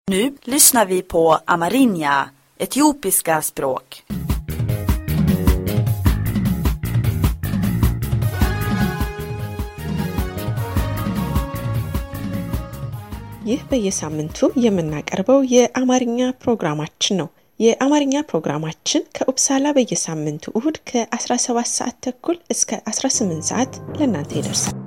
Nu lyssnar vi på amerinja, etiopiska språk. ይህ በየሳምንቱ የምናቀርበው የአማርኛ ፕሮግራማችን ነው። የአማርኛ ፕሮግራማችን ከኡፕሳላ በየሳምንቱ እሁድ ከ17 ሰዓት ተኩል እስከ 18 ሰዓት ለእናንተ ይደርሳል።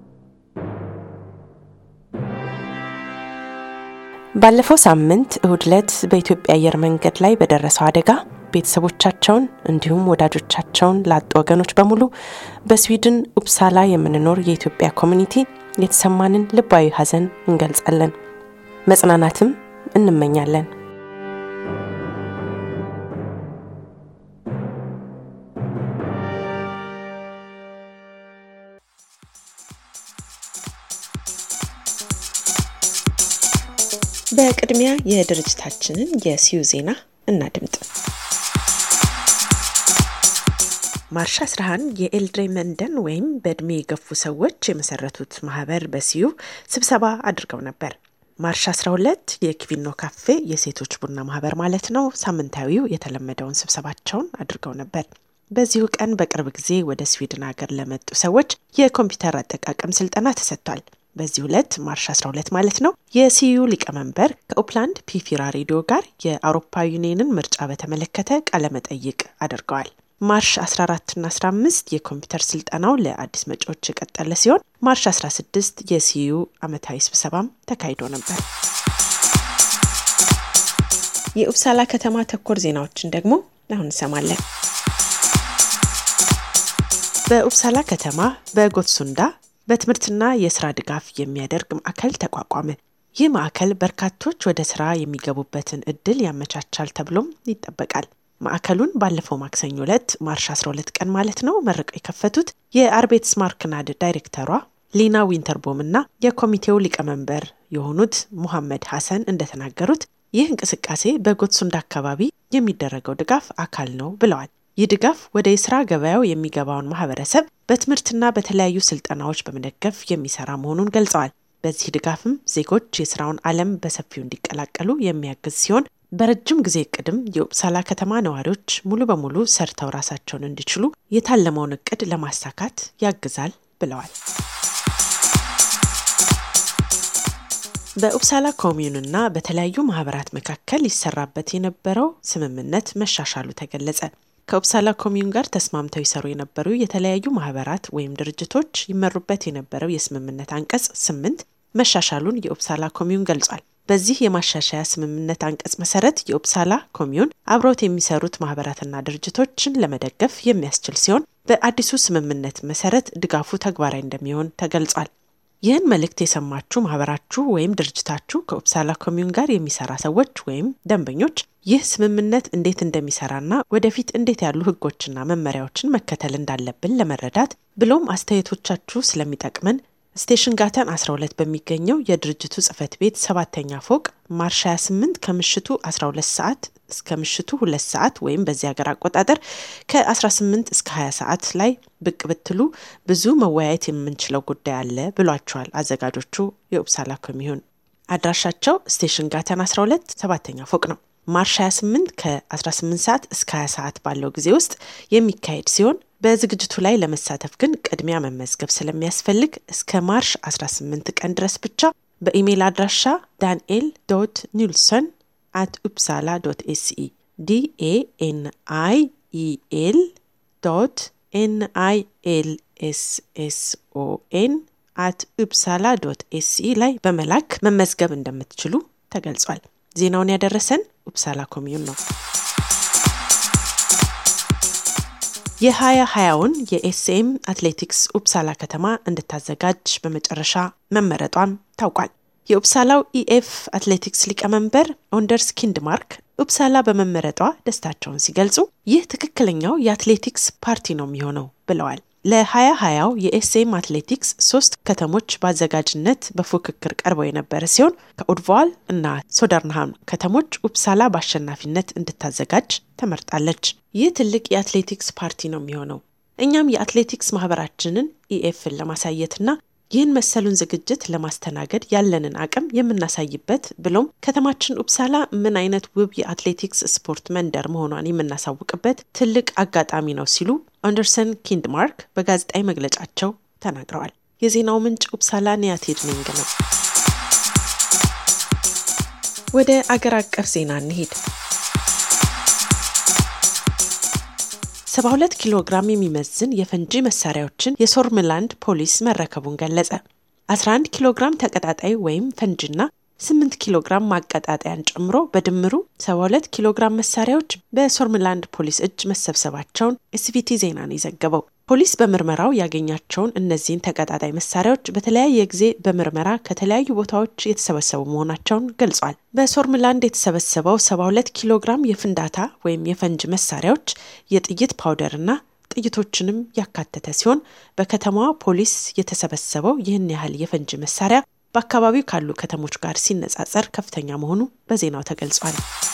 ባለፈው ሳምንት እሁድ ዕለት በኢትዮጵያ አየር መንገድ ላይ በደረሰው አደጋ ቤተሰቦቻቸውን እንዲሁም ወዳጆቻቸውን ላጡ ወገኖች በሙሉ በስዊድን ኡፕሳላ የምንኖር የኢትዮጵያ ኮሚኒቲ የተሰማንን ልባዊ ሐዘን እንገልጻለን። መጽናናትም እንመኛለን። በቅድሚያ የድርጅታችንን የሲዩ ዜና እናድምጥ። ማርሽ 11 የኤልድሬ መንደን ወይም በእድሜ የገፉ ሰዎች የመሰረቱት ማህበር በሲዩ ስብሰባ አድርገው ነበር። ማርሽ 12 የኪቪኖ ካፌ የሴቶች ቡና ማህበር ማለት ነው ሳምንታዊው የተለመደውን ስብሰባቸውን አድርገው ነበር። በዚሁ ቀን በቅርብ ጊዜ ወደ ስዊድን ሀገር ለመጡ ሰዎች የኮምፒውተር አጠቃቀም ስልጠና ተሰጥቷል። በዚህ ዕለት ማርሽ 12 ማለት ነው የሲዩ ሊቀመንበር ከኦፕላንድ ፒፊራ ሬዲዮ ጋር የአውሮፓ ዩኒየንን ምርጫ በተመለከተ ቃለመጠይቅ አድርገዋል። ማርሽ 14 እና 15 የኮምፒውተር ስልጠናው ለአዲስ መጪዎች የቀጠለ ሲሆን ማርሽ 16 የሲዩ አመታዊ ስብሰባም ተካሂዶ ነበር። የኡፕሳላ ከተማ ተኮር ዜናዎችን ደግሞ አሁን እንሰማለን። በኡፕሳላ ከተማ በጎትሱንዳ በትምህርትና የስራ ድጋፍ የሚያደርግ ማዕከል ተቋቋመ። ይህ ማዕከል በርካቶች ወደ ስራ የሚገቡበትን እድል ያመቻቻል ተብሎም ይጠበቃል። ማዕከሉን ባለፈው ማክሰኞ ዕለት ማርሽ 12 ቀን ማለት ነው መርቀው የከፈቱት የአርቤትስ ማርክናድ ዳይሬክተሯ ሊና ዊንተርቦም እና የኮሚቴው ሊቀመንበር የሆኑት ሙሐመድ ሐሰን እንደተናገሩት ይህ እንቅስቃሴ በጎትሱንዳ አካባቢ የሚደረገው ድጋፍ አካል ነው ብለዋል። ይህ ድጋፍ ወደ የስራ ገበያው የሚገባውን ማህበረሰብ በትምህርትና በተለያዩ ስልጠናዎች በመደገፍ የሚሰራ መሆኑን ገልጸዋል። በዚህ ድጋፍም ዜጎች የስራውን ዓለም በሰፊው እንዲቀላቀሉ የሚያግዝ ሲሆን በረጅም ጊዜ እቅድም የኡፕሳላ ከተማ ነዋሪዎች ሙሉ በሙሉ ሰርተው ራሳቸውን እንዲችሉ የታለመውን እቅድ ለማሳካት ያግዛል ብለዋል። በኡፕሳላ ኮሚዩንና በተለያዩ ማህበራት መካከል ይሰራበት የነበረው ስምምነት መሻሻሉ ተገለጸ። ከኡፕሳላ ኮሚዩን ጋር ተስማምተው ይሰሩ የነበሩ የተለያዩ ማህበራት ወይም ድርጅቶች ይመሩበት የነበረው የስምምነት አንቀጽ ስምንት መሻሻሉን የኡፕሳላ ኮሚዩን ገልጿል። በዚህ የማሻሻያ ስምምነት አንቀጽ መሰረት የኡፕሳላ ኮሚዩን አብረውት የሚሰሩት ማህበራትና ድርጅቶችን ለመደገፍ የሚያስችል ሲሆን በአዲሱ ስምምነት መሰረት ድጋፉ ተግባራዊ እንደሚሆን ተገልጿል። ይህን መልእክት የሰማችሁ ማህበራችሁ ወይም ድርጅታችሁ ከኡፕሳላ ኮሚዩን ጋር የሚሰራ ሰዎች ወይም ደንበኞች ይህ ስምምነት እንዴት እንደሚሰራና ወደፊት እንዴት ያሉ ህጎችና መመሪያዎችን መከተል እንዳለብን ለመረዳት ብሎም አስተያየቶቻችሁ ስለሚጠቅመን ስቴሽን ጋተን 12 በሚገኘው የድርጅቱ ጽህፈት ቤት ሰባተኛ ፎቅ ማርሽ 28 ከምሽቱ 12 ሰዓት እስከ ምሽቱ 2 ሰዓት ወይም በዚህ ሀገር አቆጣጠር ከ18 እስከ 20 ሰዓት ላይ ብቅ ብትሉ ብዙ መወያየት የምንችለው ጉዳይ አለ ብሏቸዋል አዘጋጆቹ የኡፕሳላ ኮሚዩን። አድራሻቸው ስቴሽን ጋተን 12 ሰባተኛ ፎቅ ነው። ማርሽ 28 ከ18 ሰዓት እስከ 20 ሰዓት ባለው ጊዜ ውስጥ የሚካሄድ ሲሆን በዝግጅቱ ላይ ለመሳተፍ ግን ቅድሚያ መመዝገብ ስለሚያስፈልግ እስከ ማርሽ 18 ቀን ድረስ ብቻ በኢሜይል አድራሻ ዳንኤል ዶት ኒልሰን አት ኡፕሳላ ዶት ኤስኢ ዲኤኤንአይ ኢኤል ዶት ኤንአይ ኤል ኤስ ኤስ ኦ ኤን አት ኡፕሳላ ዶት ኤስኢ ላይ በመላክ መመዝገብ እንደምትችሉ ተገልጿል። ዜናውን ያደረሰን ኡፕሳላ ኮሚዩን ነው። የሀያ ሀያውን የኤስኤም አትሌቲክስ ኡፕሳላ ከተማ እንድታዘጋጅ በመጨረሻ መመረጧም ታውቋል። የኡፕሳላው ኢኤፍ አትሌቲክስ ሊቀመንበር ኦንደርስ ኪንድማርክ ኡፕሳላ በመመረጧ ደስታቸውን ሲገልጹ ይህ ትክክለኛው የአትሌቲክስ ፓርቲ ነው የሚሆነው ብለዋል። ለሀያ ሀያው የኤስኤም አትሌቲክስ ሶስት ከተሞች በአዘጋጅነት በፉክክር ቀርበው የነበረ ሲሆን ከኡድቫል እና ሶደርንሃም ከተሞች ኡፕሳላ በአሸናፊነት እንድታዘጋጅ ተመርጣለች። ይህ ትልቅ የአትሌቲክስ ፓርቲ ነው የሚሆነው። እኛም የአትሌቲክስ ማህበራችንን ኢኤፍን ለማሳየትና ይህን መሰሉን ዝግጅት ለማስተናገድ ያለንን አቅም የምናሳይበት ብሎም ከተማችን ኡፕሳላ ምን አይነት ውብ የአትሌቲክስ ስፖርት መንደር መሆኗን የምናሳውቅበት ትልቅ አጋጣሚ ነው ሲሉ አንደርሰን ኪንድማርክ በጋዜጣዊ መግለጫቸው ተናግረዋል። የዜናው ምንጭ ኡፕሳላ ኒያቴድ ኒንግ ነው። ወደ አገር አቀፍ ዜና እንሄድ። 72 ኪሎ ግራም የሚመዝን የፈንጂ መሳሪያዎችን የሶርምላንድ ፖሊስ መረከቡን ገለጸ። 11 ኪሎ ግራም ተቀጣጣይ ወይም ፈንጂና 8 ኪሎ ግራም ማቀጣጠያን ጨምሮ በድምሩ 72 ኪሎ ግራም መሳሪያዎች በሶርምላንድ ፖሊስ እጅ መሰብሰባቸውን ኤስቪቲ ዜና ነው የዘገበው። ፖሊስ በምርመራው ያገኛቸውን እነዚህን ተቀጣጣይ መሳሪያዎች በተለያየ ጊዜ በምርመራ ከተለያዩ ቦታዎች የተሰበሰቡ መሆናቸውን ገልጿል። በሶርምላንድ የተሰበሰበው 72 ኪሎ ግራም የፍንዳታ ወይም የፈንጅ መሳሪያዎች የጥይት ፓውደርና ጥይቶችንም ያካተተ ሲሆን በከተማዋ ፖሊስ የተሰበሰበው ይህን ያህል የፈንጅ መሳሪያ በአካባቢው ካሉ ከተሞች ጋር ሲነጻጸር ከፍተኛ መሆኑ በዜናው ተገልጿል።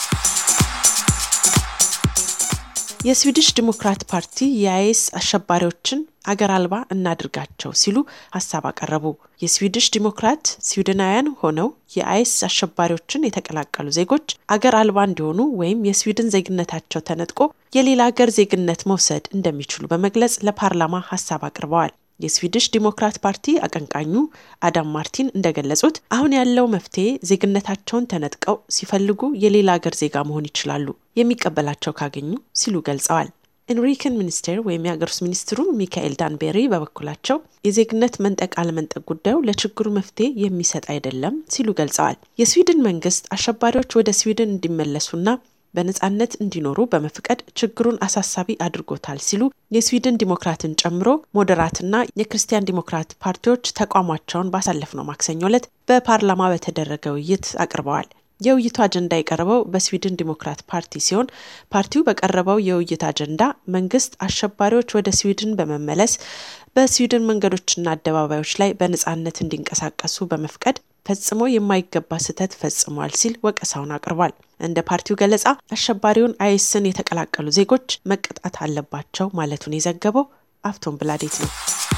የስዊድሽ ዲሞክራት ፓርቲ የአይኤስ አሸባሪዎችን አገር አልባ እናድርጋቸው ሲሉ ሀሳብ አቀረቡ። የስዊድሽ ዲሞክራት ስዊድናውያን ሆነው የአይኤስ አሸባሪዎችን የተቀላቀሉ ዜጎች አገር አልባ እንዲሆኑ ወይም የስዊድን ዜግነታቸው ተነጥቆ የሌላ አገር ዜግነት መውሰድ እንደሚችሉ በመግለጽ ለፓርላማ ሀሳብ አቅርበዋል። የስዊድሽ ዲሞክራት ፓርቲ አቀንቃኙ አዳም ማርቲን እንደገለጹት አሁን ያለው መፍትሄ ዜግነታቸውን ተነጥቀው ሲፈልጉ የሌላ አገር ዜጋ መሆን ይችላሉ የሚቀበላቸው ካገኙ ሲሉ ገልጸዋል። ኢንሪክን ሚኒስቴር ወይም የሀገር ውስጥ ሚኒስትሩ ሚካኤል ዳንቤሪ በበኩላቸው የዜግነት መንጠቅ አለመንጠቅ ጉዳዩ ለችግሩ መፍትሄ የሚሰጥ አይደለም ሲሉ ገልጸዋል። የስዊድን መንግስት አሸባሪዎች ወደ ስዊድን እንዲመለሱና በነጻነት እንዲኖሩ በመፍቀድ ችግሩን አሳሳቢ አድርጎታል ሲሉ የስዊድን ዲሞክራትን ጨምሮ ሞዴራትና የክርስቲያን ዲሞክራት ፓርቲዎች ተቋማቸውን ባሳለፍነው ማክሰኞ ዕለት በፓርላማ በተደረገ ውይይት አቅርበዋል። የውይይቱ አጀንዳ የቀረበው በስዊድን ዲሞክራት ፓርቲ ሲሆን ፓርቲው በቀረበው የውይይት አጀንዳ መንግስት አሸባሪዎች ወደ ስዊድን በመመለስ በስዊድን መንገዶችና አደባባዮች ላይ በነጻነት እንዲንቀሳቀሱ በመፍቀድ ፈጽሞ የማይገባ ስህተት ፈጽሟል ሲል ወቀሳውን አቅርቧል። እንደ ፓርቲው ገለጻ አሸባሪውን አይስን የተቀላቀሉ ዜጎች መቀጣት አለባቸው ማለቱን የዘገበው አፍቶን ብላዴት ነው።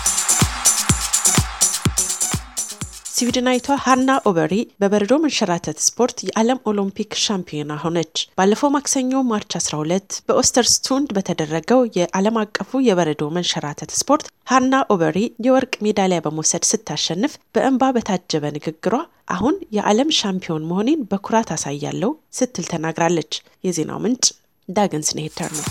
ስዊድናዊቷ ሃና ኦበሪ በበረዶ መንሸራተት ስፖርት የዓለም ኦሎምፒክ ሻምፒዮና ሆነች። ባለፈው ማክሰኞ ማርች 12 በኦስተርስቱንድ በተደረገው የዓለም አቀፉ የበረዶ መንሸራተት ስፖርት ሃና ኦበሪ የወርቅ ሜዳሊያ በመውሰድ ስታሸንፍ በእንባ በታጀበ ንግግሯ አሁን የዓለም ሻምፒዮን መሆኔን በኩራት አሳያለሁ ስትል ተናግራለች። የዜናው ምንጭ ዳግን ስኔሄተር ነው።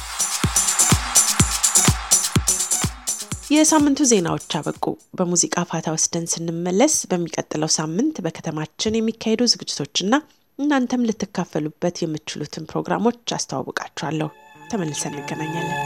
የሳምንቱ ዜናዎች አበቁ። በሙዚቃ ፋታ ወስደን ስንመለስ በሚቀጥለው ሳምንት በከተማችን የሚካሄዱ ዝግጅቶችና እናንተም ልትካፈሉበት የምትችሉትን ፕሮግራሞች አስተዋውቃችኋለሁ። ተመልሰን እንገናኛለን።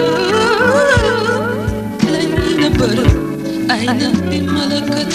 ትለኝ ነበር አይነ ቢመለከት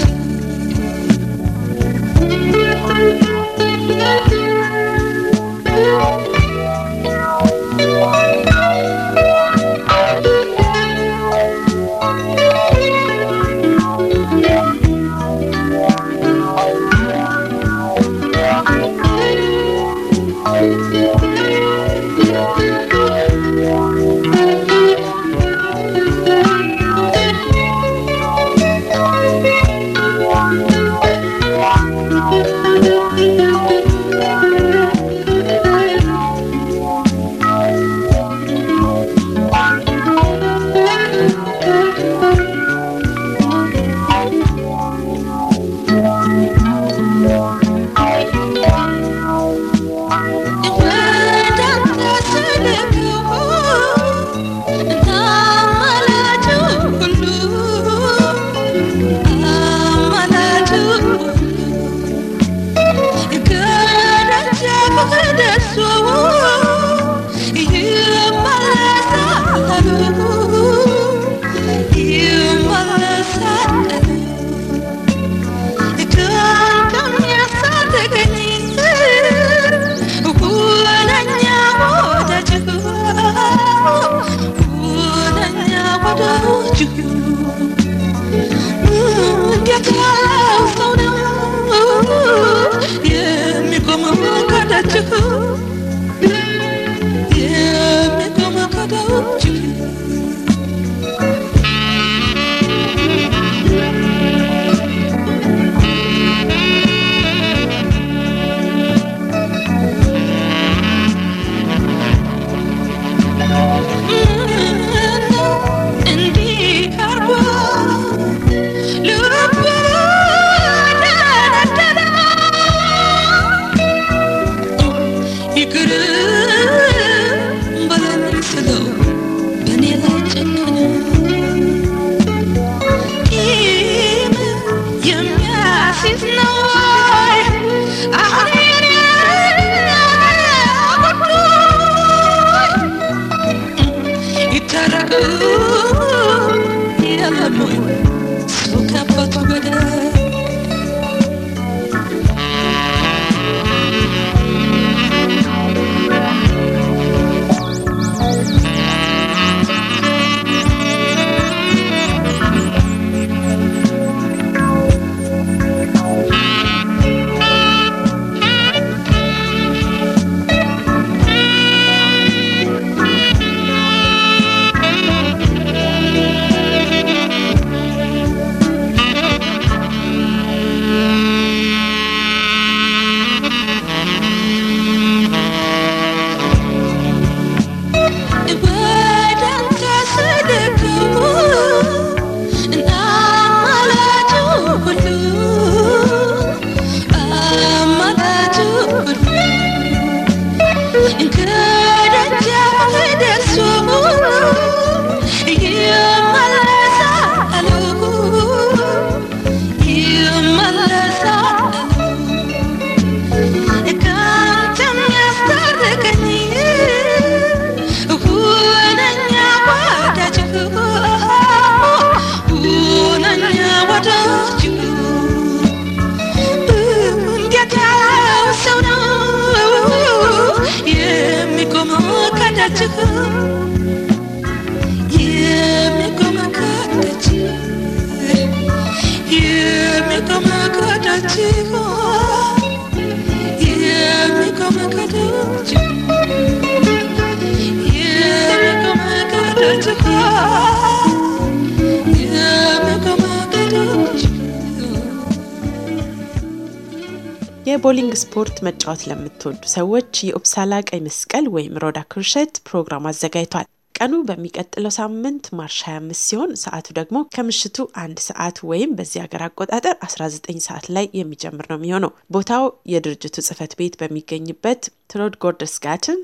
የቦሊንግ ስፖርት መጫወት ለምትወዱ ሰዎች የኡፕሳላ ቀይ መስቀል ወይም ሮዳ ክሩሸት ፕሮግራም አዘጋጅቷል። ቀኑ በሚቀጥለው ሳምንት ማርች 25 ሲሆን ሰዓቱ ደግሞ ከምሽቱ አንድ ሰዓት ወይም በዚህ ሀገር አቆጣጠር 19 ሰዓት ላይ የሚጀምር ነው የሚሆነው። ቦታው የድርጅቱ ጽህፈት ቤት በሚገኝበት ትሮድ ጎርደስጋትን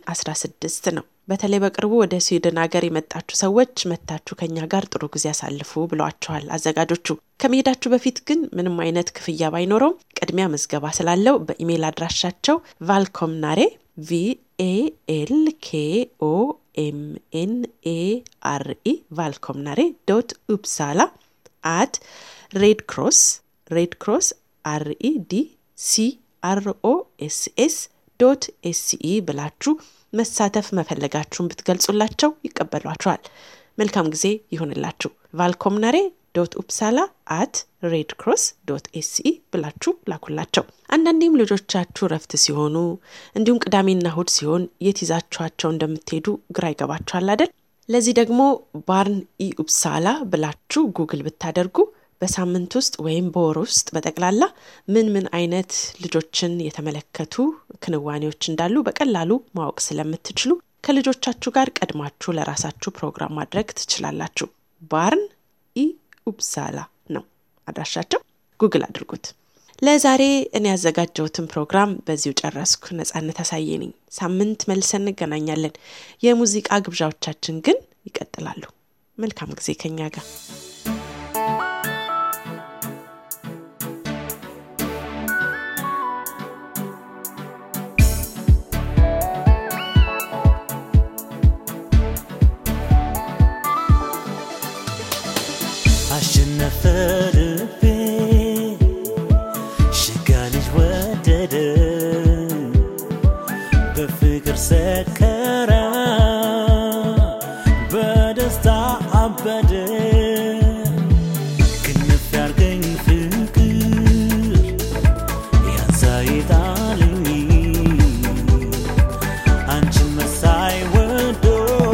16 ነው። በተለይ በቅርቡ ወደ ስዊድን ሀገር የመጣችሁ ሰዎች መታችሁ ከኛ ጋር ጥሩ ጊዜ ያሳልፉ ብለዋቸዋል አዘጋጆቹ። ከመሄዳችሁ በፊት ግን ምንም አይነት ክፍያ ባይኖረውም ቅድሚያ ምዝገባ ስላለው በኢሜይል አድራሻቸው ቫልኮምናሬ ቪኤኤልኬኦ ኤምኤን ኤ አር ኢ ቫልኮምናሬ ዶት ኡፕሳላ አት ሬድ ክሮስ ሬድ ክሮስ አር ኢ ዲ ሲ አር ኦ ኤስ ኤስ ዶት ኤስኢ ብላችሁ መሳተፍ መፈለጋችሁን ብትገልጹላቸው ይቀበሏቸዋል። መልካም ጊዜ ይሁንላችሁ። ቫልኮምናሬ ዶት ኡፕሳላ አት ሬድ ክሮስ ዶት ኤስኢ ብላችሁ ላኩላቸው። አንዳንዴም ልጆቻችሁ ረፍት ሲሆኑ እንዲሁም ቅዳሜና እሁድ ሲሆን የት ይዛችኋቸው እንደምትሄዱ ግራ ይገባችኋል አይደል? ለዚህ ደግሞ ባርን ኢ ኡፕሳላ ብላችሁ ጉግል ብታደርጉ በሳምንት ውስጥ ወይም በወር ውስጥ በጠቅላላ ምን ምን አይነት ልጆችን የተመለከቱ ክንዋኔዎች እንዳሉ በቀላሉ ማወቅ ስለምትችሉ ከልጆቻችሁ ጋር ቀድማችሁ ለራሳችሁ ፕሮግራም ማድረግ ትችላላችሁ። ባርን ኢ ኡፕሳላ ነው አድራሻቸው። ጉግል አድርጉት። ለዛሬ እኔ ያዘጋጀሁትን ፕሮግራም በዚሁ ጨረስኩ። ነጻነት አሳየ ነኝ። ሳምንት መልሰን እንገናኛለን። የሙዚቃ ግብዣዎቻችን ግን ይቀጥላሉ። መልካም ጊዜ ከኛ ጋር አሸነፈ ልቤ ሽጋ ልጅ ወደደ በፍቅር ሰከረ በደስታ አበደ ክንፍ ያርገኝ ፍቅር ያንሳይጣልኝ አንቺን መሳይ ወዶ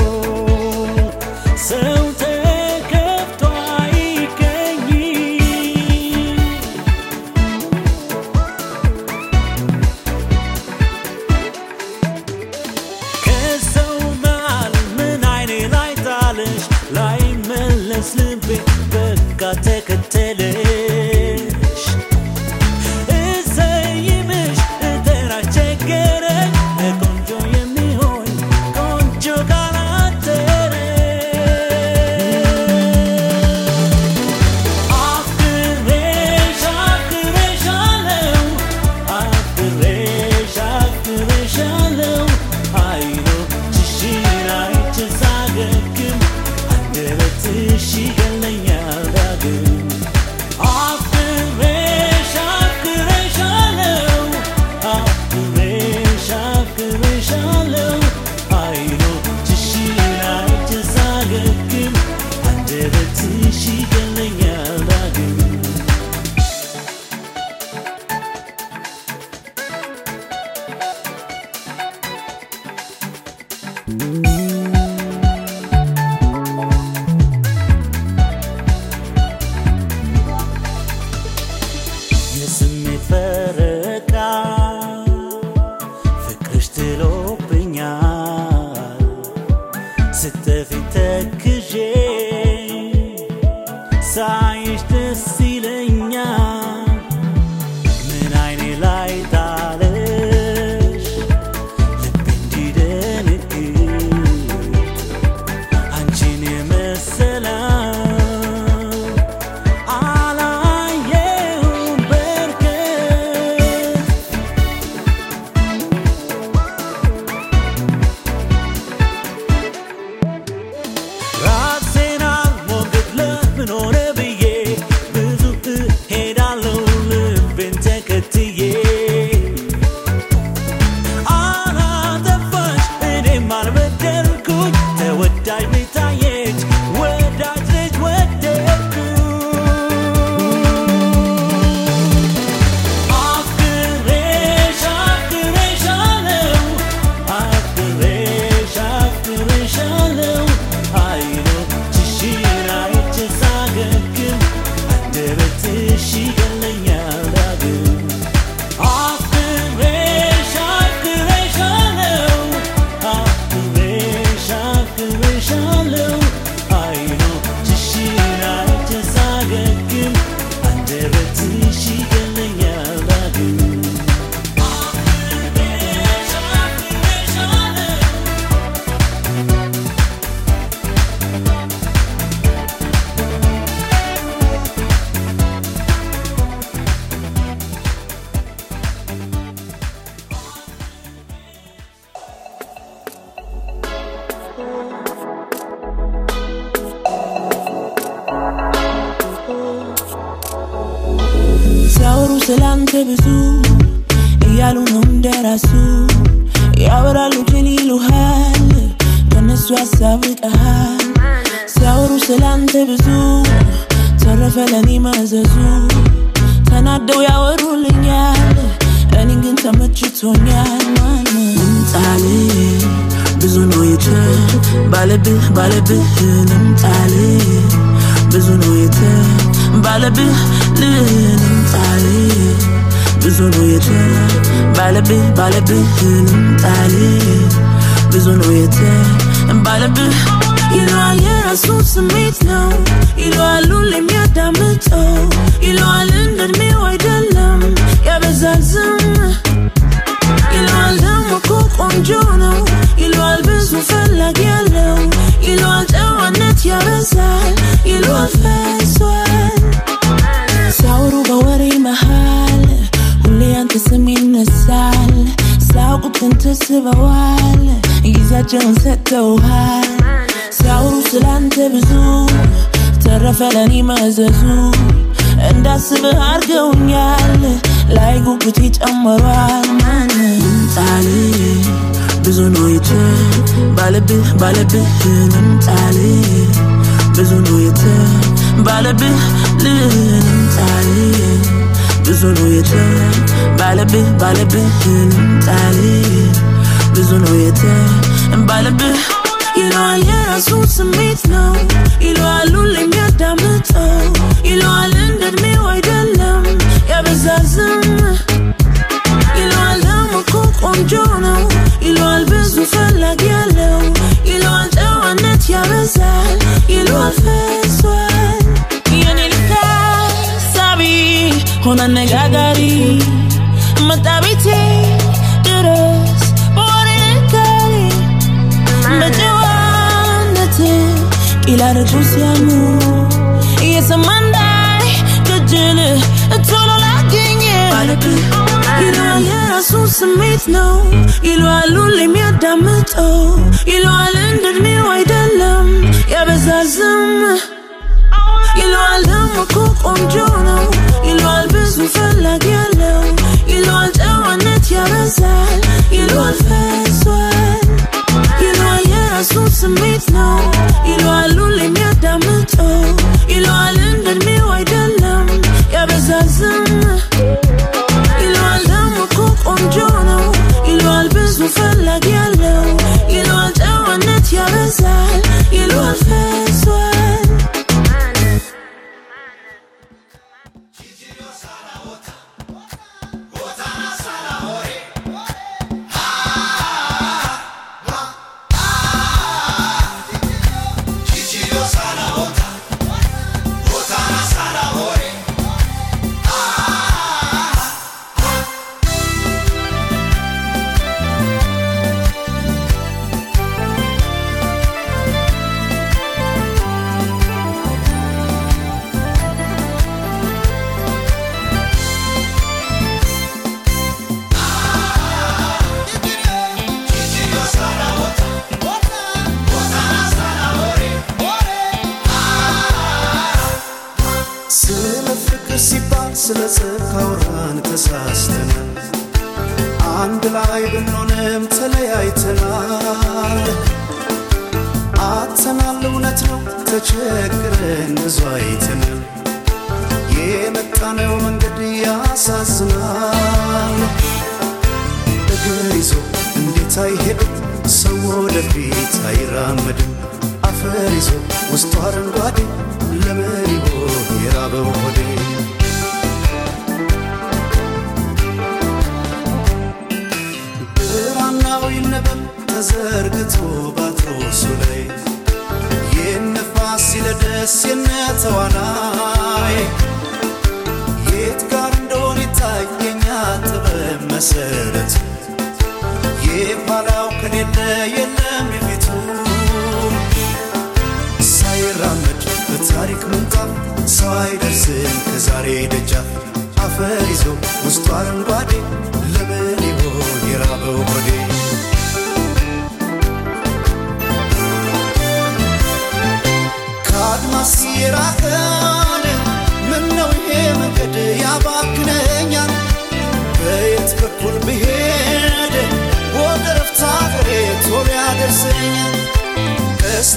ሰው ተከፍቶ አይገኝ ከሰው መሃል ምን አይኔ ላይ ጣለሽ ላይ መለስ ልቤ በቃ ተከተለሽ እሰይምሽ እጠራሽ ቸገረኝ ቆንጆ የሚሆን ቆንጆ ካላደረ አፍቅሬሽ አፍቅሬሻለሁ አፍቅሬሽ አፍቅሬሻለሁ አይኖችሽን አይቼ ሳገግም አንደበትሽ ይገለኛል ዳግም አፍቅሬሽ አፍቅሬሻለሁ አፍቅሬሽ አፍቅሬሻለሁ አይኖችሽን አይቼ ሳገግም አንደበትሽ ይገለኛል ዳግም የስሜት ፈረቃ ፍቅርሽ ጥሎብኛል ስትጠፊ ተክዤ ሳይሽ ደስ ይለኛል ምን አይኔ ላይ ጣለሽ ልቤ እንዲደነግጥ አንቺን የመሰለ አላየሁም በርቀት ራሴን አልሞግት ለምን ሆነ ብዬ ብዙ እሄዳለሁ ልቤን ተከትዬ አላጠፋሽ እኔም አልበደልኩኝ ተወዳጅ ቤታየች ወዳጅ ልጅ ወደድኩ አፍቅሬሽ አፍቅሬሻለሁ አፍቅሬሽ አፍቅሬሻለሁ አይኖችሽን አይቼ ሳገግም ሲያወሩ ስላንተ ብዙ እያሉ ነው እንደራሱ ያወራሉ ጅል ይሉሃል ከነሱ ያሳብቀሃል ሲያወሩ ስላንተ ብዙ ተረፈ ለኔ ማዘዙ ተናደው ያወሩልኛል እኔን ግን ተመችቶኛል ማን ልምጣል ብዙ ነው የተ ባለብህ ባለብህ ልምጣል ብዙ ነው የተ ባለብህ ልምጣል ብዙ ነው የተ ባለብህ ባለብህ ልምጣል ብዙ ነው የተ ባለብህ ይለዋል የራሱ ስሜት ነው ይለዋል ሁሌ የሚያዳምጠው ይለዋል እንደ እድሜው አይደለም ያበዛል ዝም ይለዋል ደግሞ እኮ ቆንጆ ነው ይለዋል ብዙ ፈላጊ ያለው ይለዋል ጨዋነት ያበዛል ይለዋል ፈሷል ሲያወሩ በወሬ መሃል ሁሌ ያንተ ስም ይነሳል ሲያውቁት ግን ተስበዋል ጊዜያቸውን ሰጥተውሃል ሲያወሩ ስላንተ ብዙ ተረፈ ለኔ መዘዙ እንዳስብህ አርገውኛል ላይ ጉጉት ይጨምሯል ማን ልምጣል ብዙ ነው የተ ባለብህ ባለብህ ልምጣል ብዙ ነው የተ ባለብህ ልምጣል ብዙ ነው የተ ባለብህ ባለብህ ልምጣል ብዙ ነው የተ ባለብህ ይለዋል የራሱ ስሜት ነው ይለዋል ሁሌ የሚያዳምጠው ይለዋል እንደ እድሜው አይደለም ያበዛል ዝም ይለዋል ደግሞ እኮ ቆንጆ ነው ይለዋል ብዙ ፈላጊ ያለው ይለዋል ጨዋነት ያበዛል ይለዋል ፈሷል የኔ ልክ ሳቢ ሆነ አነጋጋሪ መጣ ቤቴ ድረስ በወሬ ነጋሪ በጨዋነት ቂላረጩ ሲያሙ እየሰማ እንዳይ ከጅል ቶሎ ላገኘ ይለዋል የራሱ ስሜት ነው ይለዋል ሁሌ የሚያዳምጠው ይለዋል እንደ እድሜው አይደለም ያበዛል ዝም ይለዋል ደግሞ እኮ ቆንጆ ነው ይለዋል ብዙ ፈላጊ ያለው ይለዋል ጨዋነት ያበዛል ይለዋል ፈሷል ይለዋል የራሱ ስሜት ነው ይለዋል ሁሌ የሚያዳምጠው ይለዋል እንደ እድሜው አይደለም ያበዛል ዝም ይለዋል ደግሞ እኮ ቆንጆ ነው ይለዋል ብዙ ፈላጊ ያለው ይለዋል ጨዋነት ያበዛል ይለዋል ፈሷል ስለ ፍቅር ሲባል ስለ ጽድቅ አውራን ተሳስተናል። አንድ ላይ ብንሆንም ተለያይተናል። አጥተናል፣ እውነት ነው ተቸግረን ብዙ አይተናል። የመጣነው መንገድ ያሳዝናል። እግር ይዞ እንዴት አይሄድም ሰው ወደፊት አይራመድም። አፈር ይዞ ውስጡ አረንጓዴ ለምን ይሆን የራበው ሆዴ? ብራናው ይነበብ ተዘርግቶ ባትሮሱ ላይ የነፋስ ሲለደስ የነተዋናይ የት ጋር እንደሆነ ይታየኛ ጥበብ መሰረት የኋላው ከሌለ የለም የፊቱ ሳይራመድ በታሪክ ምንጣፍ ሰው አይደርስም ከዛሬ ደጃፍ አፈር ይዞ ውስጡ አረንጓዴ ለምን ይሆን የራበው ሆዴ? ከአድማስ የራቀን ምነው ይሄ መንገድ ያባክነ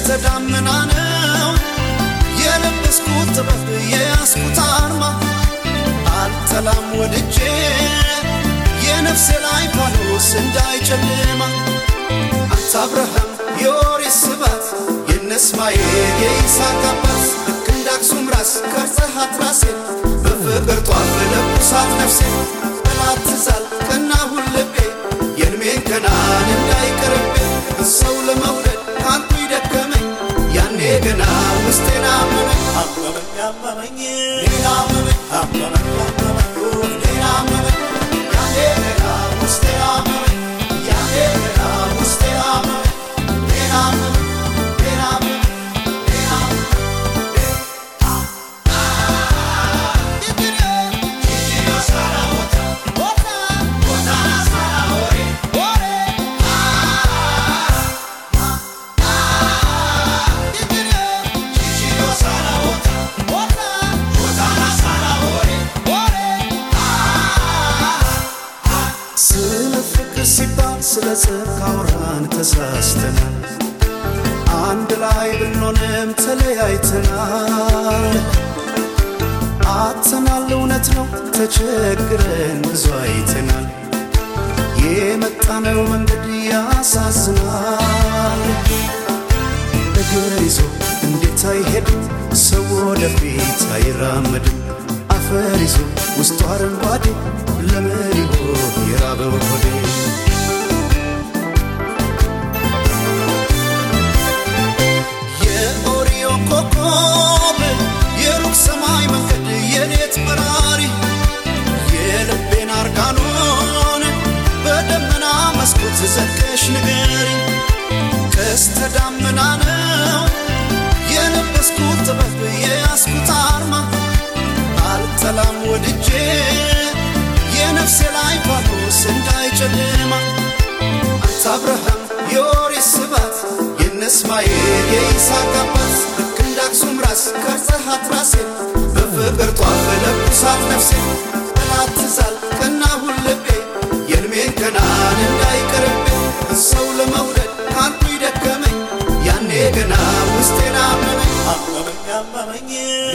ደመና ነው የለበስኩት ጥበብ የያዝኩት አርማ አልጠላም ወድጄ የነፍሴ ላይ ፋኖስ እንዳይጨልማ አንተ አብርሃም የኦሪት ስባት የነ እስማኤል የይስሐቅ አባት ልክ እንደ አክሱም ራስ ቀርጸሃት ራሴን በፍቅር ጧፍ ለኩሳት ነፍሴን ጠላት ትዛል ቀናሁን ልቤ የእድሜን ገናን እንዳይቀርብኝ ሰው ለመውደድ አንቱ ይደከመኝ ያኔ ገና ውስጤን አመመኝ አመመኝ አመመኝ ሌላ አመመኝ አመመኝ አመመኝ ሌላ አመመኝ ያኔ ገና ውስጤን አመመኝ ያኔ ገና ውስጤን አመመኝ ሌላ አመመኝ ሌላ አመመኝ ሌላ ስለ ፍቅር ሲባል ስለ ጽድቅ አውራን ተሳስተናል አንድ ላይ ብንሆንም ተለያይተናል አጥተናል እውነት ነው ተቸግረን ብዙ አይተናል የመጣነው መንገድ ያሳዝናል እግር ይዞ እንዴት አይሄድም ሰው ወደፊት አይራመድም አፈር ይዞ ውስጡ አረንጓዴ ለምን ይሆን የራበው ሆዴ የኦሪዮ ኮከብ የሩቅ ሰማይ መንገድ የሌት በራሪ የልቤን አርጋኖን በደመና መስኮት ዘልቀሽ ንገሪ ቀስተ ዳመና ነው የለበስኩት ጥበብ የያዝኩት አርማ አልጠላም ወድጄ የነፍሴ ላይ ፋኖስ እንዳይጨልማ አንተ አብርሃም የኦሪት ስባት የነ እስማኤል የይስሐቅ አባት ልክ እንደ አክሱም ራስ ቀርጸሃት ራሴን በፍቅር ጧፍ ለኩሳት ነፍሴን ጠላት ትዛል ቀናሁን ልቤ የእድሜን ገናን እንዳይቀርብኝ ሰው ለመውደድ አንቱ ይደከመኝ ያኔ ገና ውስጤን አመመኝ አመመኝ አመመኝ